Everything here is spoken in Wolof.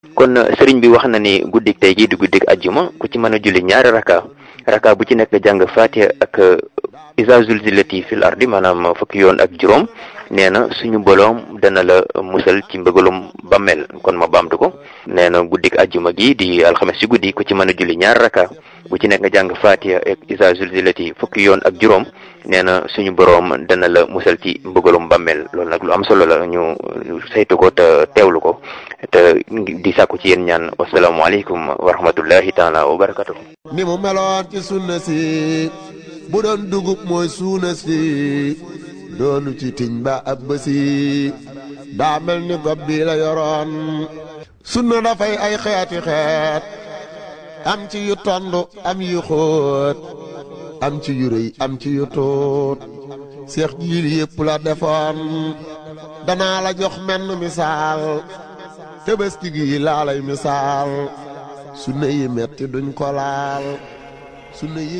kon sëriñ bi wax na ni guddik tey gii di guddik ajjuma ku ci mën a julli ñaari raka raka bu ci nekk jàng fatiha ak isa zulzilati fil ardi maanaam fukki yoon ak juróom nee na suñu boroom dana la musal ci mbëgalum bammel kon ma baamtu ko nee na guddik ajjuma gi di alxames ci guddi ku ci mën a julli ñaari raka bu ci nekk nga jàng fatiha ak isa zulzilati fukki yoon ak juróom nee na suñu boroom dana la musal ci mbëgalum bammel loolu nag lu am solo la ñu saytu ko te teewlu ko te di sàkku ci yéen ñaan wasalaamualeykum wa rahmatullahi taala wa barakatuh ni mu meloon ci sunna si bu doon dugub mooy suuna si doonu ci tiñ ba ab bësi daa mel ni gob bi la yoroon sunna dafay ay xeeti xeet am ci yu tond am yu xóot am ci yu rëy am ci yu tuut seex jiil yépp la defoon danaa la jox menn misaal tëbëski gi laa lay misaal sunna yi metti duñ ko laal sunna yi